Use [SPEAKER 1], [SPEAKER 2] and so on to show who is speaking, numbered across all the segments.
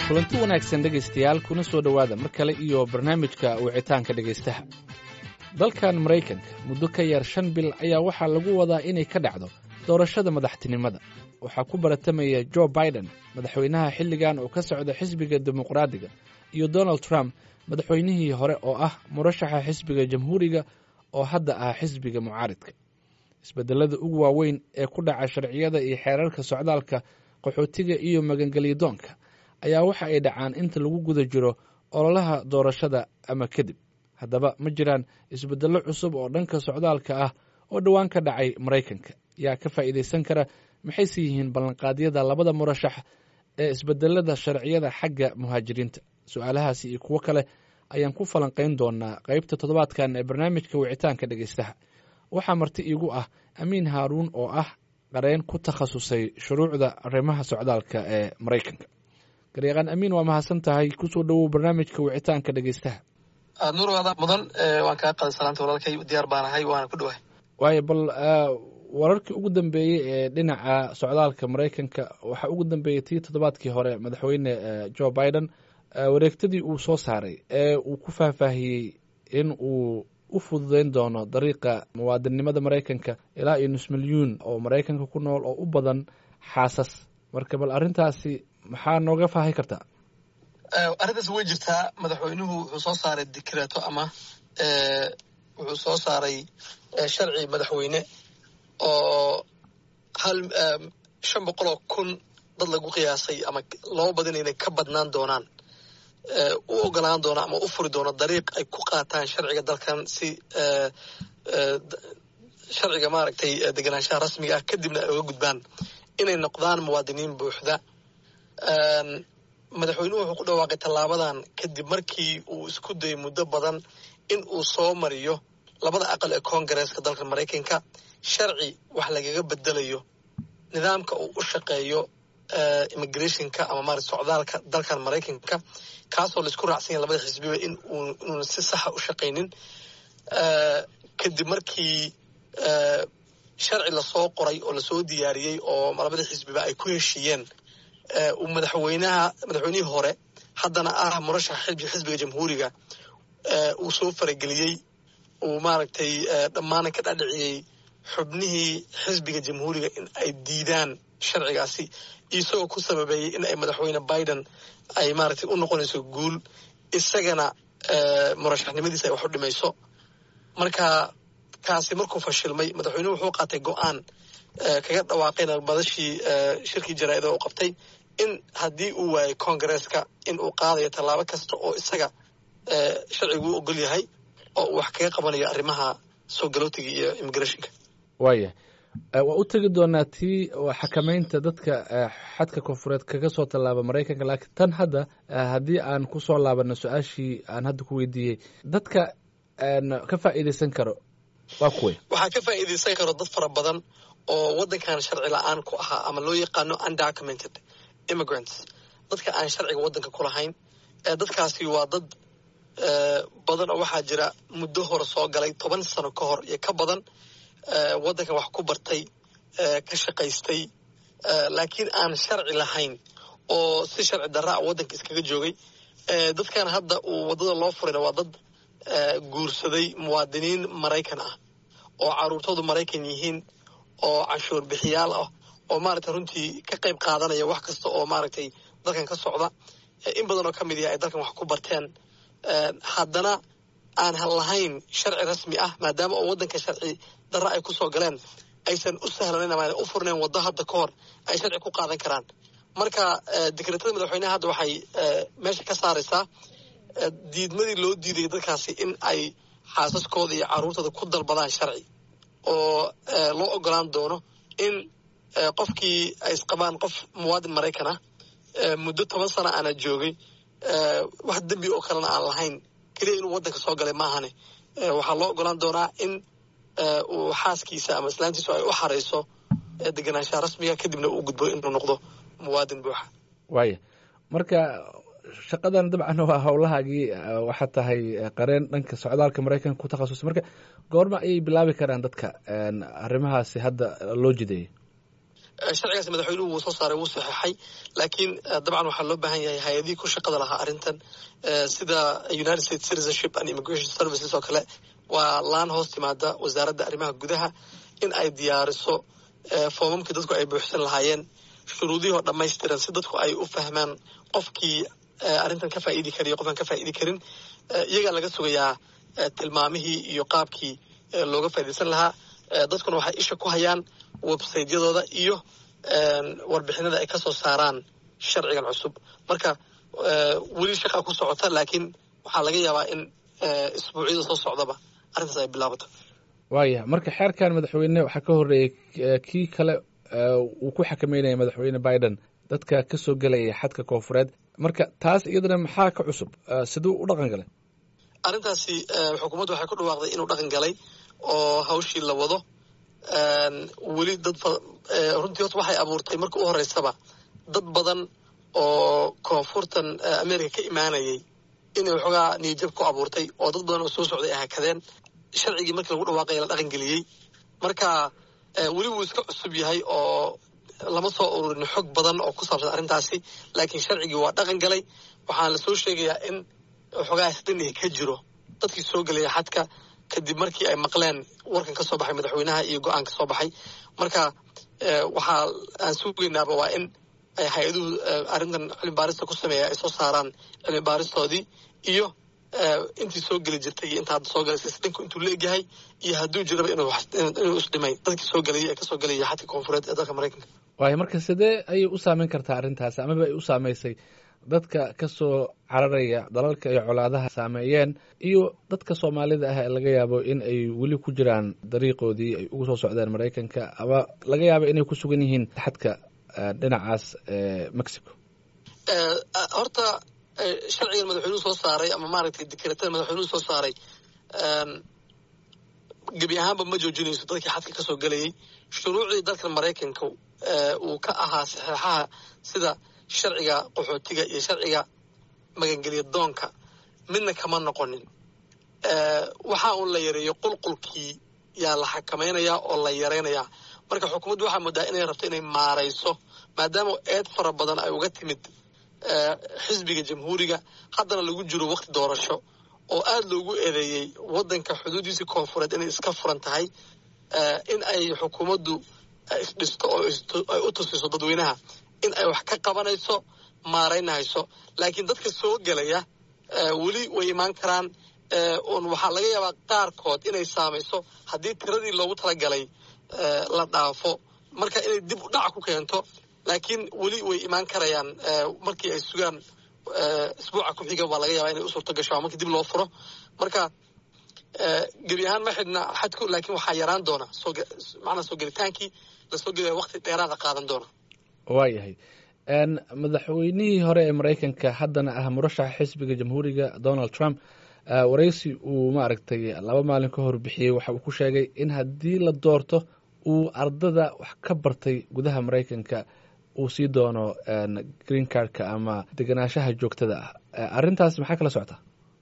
[SPEAKER 1] kulanti wanaagsan dhegaystayaal kuna soo dhowaada mar kale iyo barnaamijka wicitaanka dhegaystaha dalkan maraykanka muddo ka yar shan bil ayaa waxaa lagu wadaa inay ka dhacdo doorashada madaxtinimada waxaa ku baratamaya jo biden madaxweynaha xilligan oo ka socda xisbiga dimuqraadiga iyo donald trump madaxweynihii hore oo ah murashaxa xisbiga jamhuuriga oo hadda ah xisbiga mucaaridka isbedelada ugu waaweyn ee ku dhaca sharciyada iyo xeerarka socdaalka qaxootiga iyo magangelyadoonka ayaa waxa ay dhacaan inta lagu guda jiro ololaha doorashada ama kadib haddaba ma jiraan isbedello cusub oo dhanka socdaalka ah oo dhowaan ka dhacay maraykanka yaa ka faa'iidaysan kara maxayse yihiin ballanqaadyada labada murashax ee isbedelada sharciyada xagga muhaajiriinta su-aalahaasi iyo kuwo kale ayaan ku falanqayn doonaa qaybta toddobaadkan ee barnaamijka wicitaanka dhegaystaha waxaa marti iigu ah amiin haaruun oo ah qareen ku takhasusay shuruucda arrimaha socdaalka ee maraykanka garyaqaan amiin waa mahadsan tahay kusoo dhowow barnaamijka wicitaanka dhegaystaha
[SPEAKER 2] nuur waada mudan waan kaa qaday salaanta walaalkay diyaar baan ahay waana ku dhowahay
[SPEAKER 1] waayo bal wararkii ugu dambeeyey ee dhinaca socdaalka maraykanka waxaa ugu dambeeyey tii toddobaadkii hore madaxweyne jo biden wareegtadii uu soo saaray ee uu ku faahfaahiyey in uu u fududeyn doono dariiqa muwaadinnimada maraykanka ilaa iyo nus milyuun oo maraykanka ku nool oo u badan xaasas marka bal arrintaasi maxaa nooga faahay kartaa
[SPEAKER 2] arrintaas way jirtaa madaxweynuhu wuxuu soo saaray dikreeto ama wuxuu soo saaray sharci madaxweyne oo hal shan boqol oo kun dad lagu qiyaasay ama laba badin inay ka badnaan doonaan u ogolaan doona ama u furi doono dariiq ay ku qaataan sharciga dalkan si sharciga maaragtay deganaanshaha rasmiga ah kadibna ay uga gudbaan inay noqdaan muwaadiniin buuxda madaxweynuhu wuxuu ku dhawaaqay tallaabadan kadib markii uu isku dayay muddo badan in uu soo mariyo labada aqal ee koongareeska dalka maraykanka sharci wax lagaga bedelayo nidaamka uu u shaqeeyo immigrationka ama marat socdaalka dalkan maraykanka kaasoo laisku raacsan yahay labada xisbiba in inuuna si saxa u shaqaynin kadib markii sharci lasoo qoray oo lasoo diyaariyey oo labada xisbiba ay ku heshiiyeen uu madaxweynaha madaxweynihii hore haddana ah murashaxa xisbiga jamhuuriga uu soo farageliyey uu maaragtay dhammaanan ka dhadhiciyey xubnihii xisbiga jamhuuriga in ay diidaan sharcigaasi isagoo ku sababeeyey in ay madaxweyne biden ay maaragtay u noqonayso guul isagana murashaxnimadiisa ay wax u dhimayso marka kaasi markuu fashilmay madaxweynuhu wuxuu qaatay go-aan kaga dhawaaqayna madashii shirkii jaraa'ida u qabtay in haddii uu waayay koongareeska in uu qaadayo tallaabo kasta oo isaga sharcigu u ogol yahay oo uu wax kaga qabanayo arrimaha soo galootiga iyo immigrationka
[SPEAKER 1] waaya waa u tegi doonaa tii xakamaynta dadka xadka koonfureed kaga soo tallaaba maraykanka laakiin tan hadda haddii aan ku soo laabano su-aashii aan hadda ku weydiiyey dadka ka faa'iidaysan karo waa kuway
[SPEAKER 2] waxaa ka faa'iidaysan karo dad fara badan oo waddankan sharci la-aan ku ahaa ama loo yaqaano undocumented immigrants dadka aan sharciga waddanka ku lahayn dadkaasi waa dad badan oo waxaa jira muddo hore soo galay toban sano ka hor iyo ka badan waddankan wax ku bartay ka shaqaystay laakiin aan sharci lahayn oo si sharci darraa waddanka iskaga joogay dadkan hadda uu waddada loo furayna waa dad guursaday muwaadiniin maraykan ah oo caruurtoodu maraykan yihiin oo canshuur bixiyaal ah oo maaragtay runtii ka qayb qaadanaya wax kasta oo maaragtay dalkan ka socda in badan oo ka mid yahay ay dalkan wax ku barteen haddana aan lahayn sharci rasmi ah maadaama oo waddanka sharci darra ay kusoo galeen aysan u sahlanayn ama u furnayn waddo hadda ka hor ay sharci ku qaadan karaan marka dekreetada madaxweyneha hadda waxay meesha ka saaraysaa diidmadii loo diidayay dadkaasi in ay xaasaskooda iyo carruurtooda ku dalbadaan sharci oo loo ogolaan doono in qofkii ay isqabaan qof muwaadin maraykan ah muddo toban sana aana joogay wax dembi oo kalena aan lahayn keliya inuu waddanka soo galay maahane waxaa loo ogolaan doonaa in uu xaaskiisa ama islaantiisu ay u xarayso deganaanshaha rasmiga kadibna uu gudbo inuu noqdo muwaadin buuxa
[SPEAKER 1] waaya marka shaqadan dabcan waa howlahaagii waxaa tahay qareen dhanka socdaalka maraykanka ku takhasusay marka goorma ayay bilaabi karaan dadka arrimahaasi hadda loo jideeyey
[SPEAKER 2] sharcigaas madaxweynuhu wuu soo saaray wuu saxeexay laakiin dabcan waxaa loo baahan yahay hay-adihii ku shaqada lahaa arrintan sida united states citizenship and immigration services oo kale waa laan hoos timaada wasaaradda arrimaha gudaha in ay diyaariso foomamkii dadku ay buuxsan lahaayeen shuruudihii oo dhammaystiran si dadku ay u fahmaan qofkii arrintan ka faa'idi kara iyo qofkaan ka faa'idi karin iyagaa laga sugayaa tilmaamihii iyo qaabkii looga faaidaysan lahaa dadkuna waxay isha ku hayaan websaytyadooda iyo warbixinada ay ka soo saaraan sharcigan cusub marka weli shaqaa ku socota laakiin waxaa laga yaabaa in isbuucyada soo socdaba arrintaas ay bilaabato
[SPEAKER 1] waaya marka xeerkan madaxweyne waxaa ka horreeyey kii kale uu ku xakameynaya madaxweyne biden dadka ka soo gelaya xadka koonfureed marka taas iyadana maxaa ka cusub siduu u dhaqan galay
[SPEAKER 2] arrintaasi xukuumaddu waxay ku dhawaaqday inuu dhaqan galay oo hawshii la wado weli dad runtii horta waxay abuurtay marka u horeysaba dad badan oo koonfurtan america ka imaanayay inay waxoogaa niyajab ku abuurtay oo dad badan oo soo socday ay hakadeen sharcigii markii lagu dhawaaqaya la dhaqan geliyey marka weli wuu iska cusub yahay oo lama soo ururin xog badan oo ku saabsan arrintaasi laakiin sharcigii waa dhaqan galay waxaana la soo sheegayaa in waxoogaa isdhinihi ka jiro dadkii soo gelaya xadka kadib markii ay maqleen warkan ka soo baxay madaxweynaha iyo go-aan ka soo baxay marka waxaa aan sugaynaaba waa in ay hay-aduhu arrintan cilmi baarista ku sameeya ay soo saaraan cilmi baaristoodii iyo intii soo geli jirtay iyo inta hadda soo galaysa isdhinku intuu la egyahay iyo hadduu jiraba inuu isdhimay dadkii soo gelayay ee kasoo gelaya xadka koonfureed ee dalka maraykanka
[SPEAKER 1] waayo marka sidee ayay u saameyn kartaa arrintaasi amaba ay u saameysay dadka ka soo cararaya dalalka ay colaadaha saameeyeen iyo dadka soomaalida ah ee laga yaabo in ay weli ku jiraan dariiqoodii ay ugu soo socdeen maraykanka ama laga yaabo inay ku sugan yihiin xadka dhinacaas mexico
[SPEAKER 2] horta sharcigan madaxweynuhu soo saaray ama maaragtay dekretada madaxweynuhu soo saaray gebi ahaanba ma joojinayso dadkii xadka ka soo gelayay shuruucdii dalkan maraykanka uu ka ahaa saxeexaha sida sharciga qaxootiga iyo sharciga magangeliya doonka midna kama noqonin waxa uun la yareeyo qulqulkii yaa la xakamaynayaa oo la yaraynayaa marka xukuumaddu waxaa moodaa inay rabto inay maarayso maadaama eed fara badan ay uga timid xisbiga jamhuuriga haddana lagu jiro wakti doorasho oo aada loogu eedeeyey waddanka xuduudiisii koonfureed inay iska furan tahay in ay xukuumaddu isdhisto oo ay u tusiso dadweynaha in ay wax ka qabanayso maaraynahayso laakiin dadka soo gelaya weli way imaan karaan un waxaa laga yaabaa qaarkood inay saamayso haddii tiradii loogu talagalay la dhaafo marka inay dib u dhac ku keento laakiin weli way imaan karayaan markii ay sugaan isbuuca ku xiga baa laga yaabaa inay u suurto gasho markii dib loo furo marka gebi ahaan ma xidhna xadku laakiin waxaa yaraan doona macnaa soo gelitaankii lasoo gelaya wakti dheeraada qaadan doona
[SPEAKER 1] waayahay madaxweynihii hore ee maraykanka haddana ah murashaxa xisbiga jamhuuriga donald trump waraysi uu maaragtay laba maalin ka hor bixiyey waxa uu ku sheegay in haddii la doorto uu ardada wax ka bartay gudaha maraykanka uu sii doono green cardka ama degenaanshaha joogtada ah arrintaas maxaa kala socota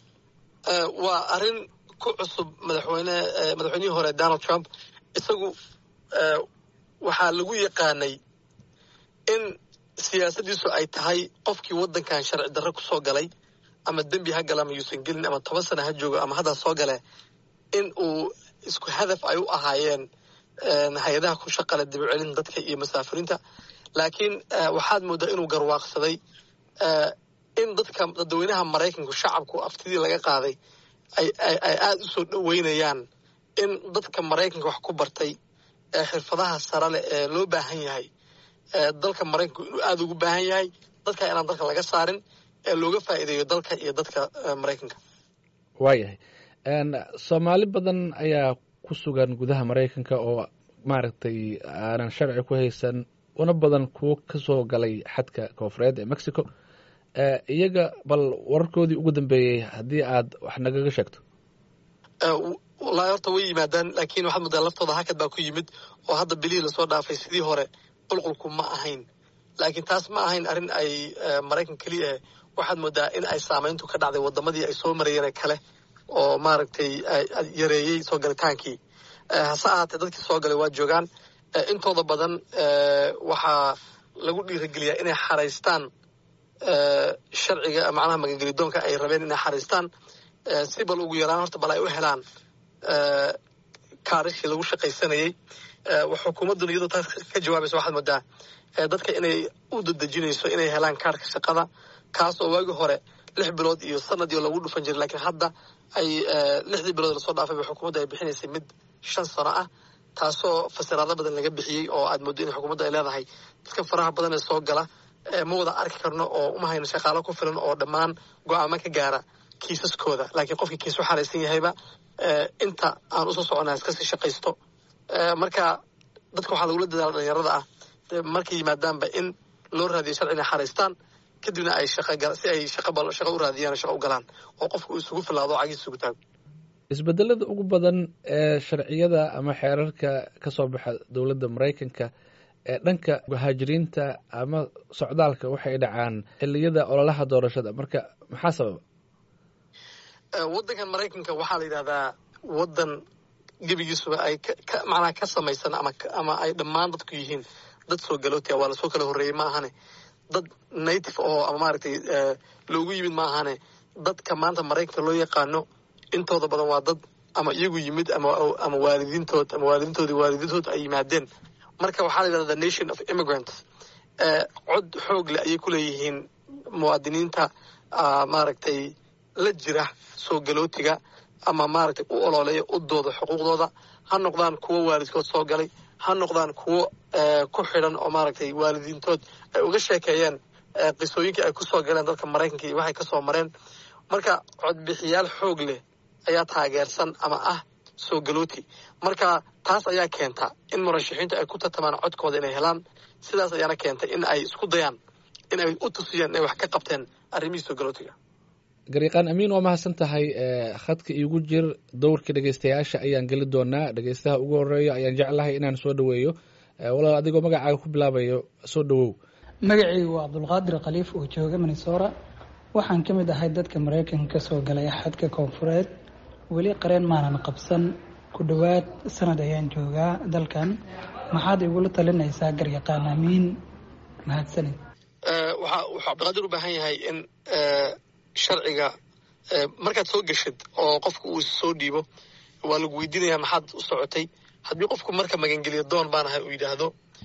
[SPEAKER 2] waa arrin ku cusub madaxweyne madaxweynihii hore donald trump isagu waxaa lagu yaqaanay in siyaasaddiisu ay tahay qofkii waddankan sharci darre ku soo galay ama dembi ha gala ama yuusan gelin ama toban sana ha joogo ama haddaa soo gale in uu isku hadaf ay u ahaayeen hay-adaha ku shaqale dibcelin dadka iyo masaafiriinta laakiin waxaad mooddaa inuu garwaaqsaday in dadka dadweynaha maraykanku shacabku aftidii laga qaaday ay aada u soo dhoweynayaan in dadka maraykanka wax ku bartay ee xirfadaha sare leh ee loo baahan yahay dalka maraykanku inuu aada ugu baahan yahay dadka inaan dalka laga saarin ee looga faa'iideeyo dalka iyo dadka maraykanka
[SPEAKER 1] waayahay soomaali badan ayaa ku sugan gudaha maraykanka oo maaragtay aanan sharci ku haysan una badan kuwo ka soo galay xadka koonfureed ee mexico iyaga bal wararkoodii ugu dambeeyey haddii aad wax nagaga sheegto
[SPEAKER 2] wallaahi horta way yimaadaan laakiin waxaad moodaa laftooda hakad baa ku yimid oo hadda bilihii lasoo dhaafay sidii hore qulqulku ma ahayn laakiin taas ma ahayn arrin ay maraykan keliya waxaad moodaa in ay saamayntu ka dhacday wadamadii ay soo marayeen kale oo maaragtay yareeyey soo galitaankii hase ahaatee dadkii soo galay waa joogaan intooda badan waxaa lagu dhiirageliyaa inay xaraystaan sharciga macnaha magangelidoonka ay rabeen inay xaraystaan si bal ugu yaraan horta bal ay u helaan kaarishii lagu shaqaysanayey xukuumadduna iyadoo taas ka jawaabaysa waxaad moodaa dadka inay u dadejinayso inay helaan kaarka shaqada kaas oo waagii hore lix bilood iyo sanadii lagu dhufan jiray lakiin hadda ay lixdii bilood lasoo dhaafay ba xukuumadda ay bixinaysay mid shan sano ah taasoo fasiraado badan laga bixiyey oo aad mooddo in xukuumadda ay leedahay dadka faraha badan ee soo gala ma wada arki karno oo uma hayno shaqaalo ku filan oo dhammaan go-aamo ka gaara kiisaskooda laakiin qofkii kiis u xaraysan yahayba inta aan usoo soconaa iskasii shaqaysto marka dadka waxaa lagula dadaala dhalinyarada ah markay yimaadaanba in loo raadiyo sharci inay xaraystaan kadibna ay si ay shaqo u raadiyaan shaqo u galaan oo qofka uu isugu filaado cagiis isugu taago
[SPEAKER 1] isbedelada ugu badan ee sharciyada ama xeerarka ka soo baxa dowladda maraykanka ee dhanka muhaajiriinta ama socdaalka waxay dhacaan xiliyada ololaha doorashada marka maxaa sababa
[SPEAKER 2] waddankan maraykanka waxaa la yidhahdaa waddan gebigiisuba ay macnaha ka samaysan ama ama ay dhammaan dadku yihiin dad soo galootia waa lasoo kala horreeyey ma ahane dad native oo ama maaragtay loogu yimid ma ahane dadka maanta maraykanka loo yaqaano intooda badan waa dad ama iyagu yimid ama ama waalidiintood ama waalidiintoodii waalidiintood ay yimaadeen marka waxaa la yidhahda the nation of immigrants cod xoog leh ayay ku leeyihiin muwaadiniinta maaragtay la jira soo galootiga ama maaragtay u ololeeya u dooda xuquuqdooda ha noqdaan kuwo waalidkood soo galay ha noqdaan kuwo ku xidhan oo maaragtay waalidiintood ay uga sheekeeyeen qisooyinkii ay kusoo galeen dalka maraykanka iyo waxay kasoo mareen marka codbixiyaal xoog leh ayaa taageersan ama ah soo galooti marka taas ayaa keenta in murashaxiintu ay ku tartamaan codkooda inay helaan sidaas ayaana keentay in ay isku dayaan in ay u tusiyaan inay wax ka qabteen arrimihii soo galootiga
[SPEAKER 1] gariiqaan amiin waa mahadsan tahay khadka iigu jir dowrkii dhegeystayaasha ayaan geli doonaa dhegeystaha ugu horeeyo ayaan jeclahay inaan soo dhaweeyo walaal adigoo magacaaga ku bilaabayo soo dhawow
[SPEAKER 3] magacaygu waa cabdulqaadir khaliif oo jooga minnesora waxaan ka mid ahay dadka maraykanka kasoo galay xadka koonfureed weli qareen maanan qabsan ku dhowaad sanad ayaan joogaa dalkan maxaad igula talinaysaa garyaqaan amiin mahadsanid
[SPEAKER 2] waxa wuxuu cabdiqaadir u baahan yahay in sharciga markaad soo geshid oo qofka uu soo dhiibo waa lagu weydiinayaa maxaad u socotay haddii qofku marka magangeliyo doon baan ahay uu yidhaahdo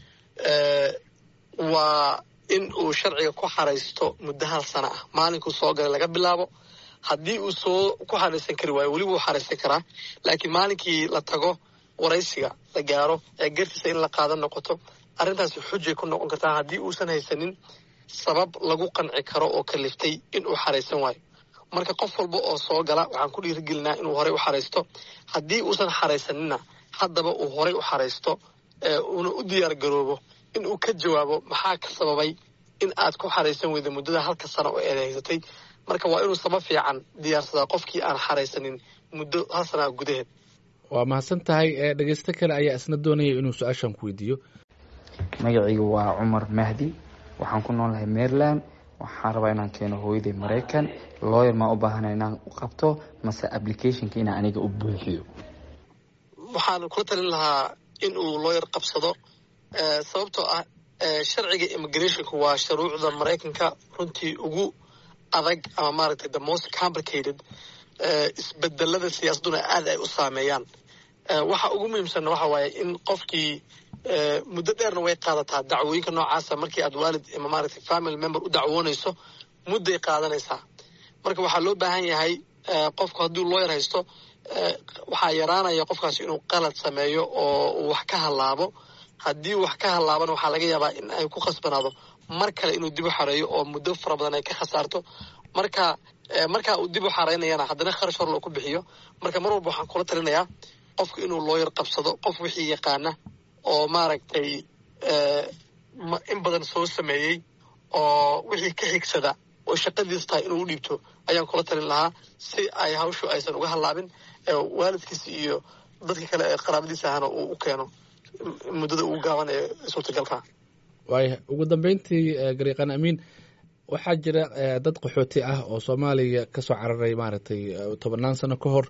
[SPEAKER 2] waa in uu sharciga ku xaraysto muddo hal sana ah maalinkuu soo galay laga bilaabo haddii uu soo ku xaraysan kari waayo weliba uu xaraysan karaa laakiin maalinkii la tago waraysiga la gaaro ee gartiisa in la qaadan noqoto arrintaasi xujay ku noqon kartaa haddii uusan haysanin sabab lagu qanci karo oo kaliftay in uu xaraysan waayo marka qof walba oo soo gala waxaan ku dhiirigelinaa inuu horey u xaraysto haddii uusan xaraysanina haddaba uu horey u xaraysto uuna u diyaar garoobo in uu ka jawaabo maxaa ka sababay in aad ku xaraysan weyda muddada halka sano oo eed haysatay marka waa inuu sabab fiican diyaarsadaa qofkii aan xaraysanin muddo hal sanaa gudaheed
[SPEAKER 1] waa mahadsan tahay dhegeysto kale ayaa isna doonaya inuu su-aashan ku weydiiyo
[SPEAKER 4] magacaygu waa cumar mahdi waxaan ku noolahay maryland waxaan rabaa inaan keeno hooyaday maraykan looyer maa u baahana inaan u qabto mase applicationka inaan aniga u buuxiyo
[SPEAKER 2] waxaan kula talin lahaa in uu looyer qabsado sababtoo ah sharciga immigrationka waa shuruucda maraykanka runtii ugu adag ama maaragtay the most complicated isbedelada siyaasaduna aad ay u saameeyaan waxa ugu muhiimsanna waxa waaye in qofkii muddo dheerna way qaadataa dacwooyinka noocaasa markii aad waalid ama maaragtay family member u dacwoonayso mudday qaadanaysaa marka waxaa loo baahan yahay qofku hadduu looyar haysto waxaa yaraanaya qofkaasi inuu qalad sameeyo oo uu wax ka hallaabo haddii wax ka hallaabana waxaa laga yaabaa in ay ku khasbanaado mar kale inuu dib u xareeyo oo muddo fara badan ay ka khasaarto marka markaa uu dib u xareynayana haddana kharash hor loo ku bixiyo marka mar walba waxaan kula talinayaa qofku inuu looyar qabsado qof wixii yaqaana oo maaragtay in badan soo sameeyey oo wixii ka xigsada oo shaqadiisu tahay inuu u dhiibto ayaan kula talin lahaa si ay hawshu aysan uga hallaabin waalidkiisa iyo dadka kale ee qaraabadiisa ahana uu u keeno muddada ugu gaaban ee suurtagalka
[SPEAKER 1] waaya ugu dambeyntii gariiqan amiin waxaa jira dad qaxooti ah oo soomaaliya kasoo cararay maaragtay tobannaan sano ka hor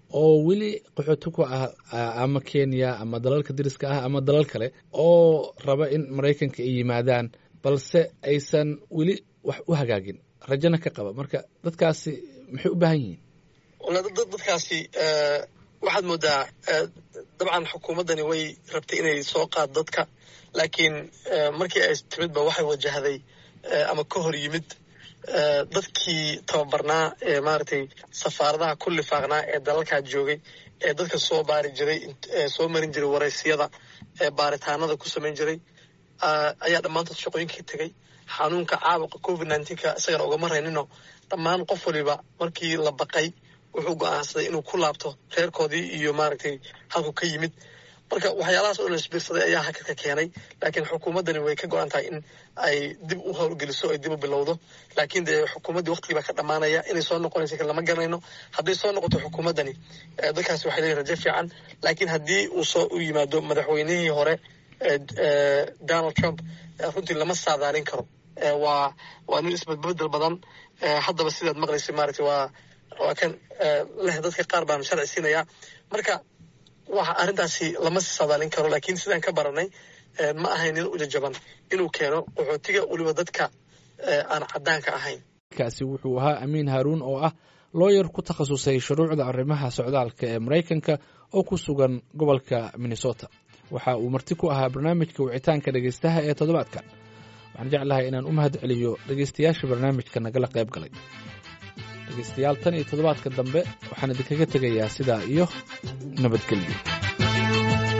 [SPEAKER 1] oo weli qaxooti ku ah ama kenya ama dalalka dariska ah ama dalal kale oo raba in maraykanka ay yimaadaan balse aysan weli wax u hagaagin rajana ka qaba marka dadkaasi maxay u baahan yihiin
[SPEAKER 2] dadkaasi waxaad moodaa dabcan xukuumaddani way rabtay inay soo qaad dadka laakiin markii ay timidba waxay wajahday ama ka hor yimid dadkii tababarnaa ee maaragtay safaaradaha ku lifaaqnaa ee dalalkaa joogay ee dadka soo baari jiray soo marin jiray waraysiyada ee baaritaanada ku samayn jiray ayaa dhammaantood shaqooyinkii tegay xanuunka caabuqa covid nneteen-ka isagana ugama raynino dhammaan qof waliba markii la baqay wuxuu go-aansaday inuu ku laabto reerkoodii iyo maaragtay halku ka yimid marka waxyaalahaas oo la isbiirsaday ayaa hakadka keenay laakiin xukuumaddani way ka go-an tahay in ay dib u howlgeliso ay dib u bilowdo laakiin dee xukuumaddii waqtigii baa ka dhammaanaya inay soo noqonaysa kan lama garanayno hadday soo noqoto xukuumaddani dadkaasi waxay leeyihin rajo fiican laakiin haddii uu soo u yimaado madaxweynihii hore donald trump runtii lama saadaalin karo waa waa nin isbadbedel badan haddaba sidaad maqlaysa maaragtay waa waa kan leh dadka qaar baan sharci siinayaa marka waxa arrintaasi lama saadaalin karo laakiin sidaan ka baranay ma ahayn nin ujajaban inuu keeno qaxootiga weliba dadka aan caddaanka ahayn
[SPEAKER 1] kaasi wuxuu ahaa amiin haaruun oo ah looyar ku takhasusay shuruucda arrimaha socdaalka ee maraykanka oo ku sugan gobolka minnesota waxa uu marti ku ahaa barnaamijka wicitaanka dhegaystaha ee toddobaadkan waxaan jeclahay inaan u mahad celiyo dhegaystayaasha barnaamijka nagala qayb galay dhegaystayaal tan iyo toddobaadka dambe waxaan idinkaga tegayaa sidaa iyo nabadgelyo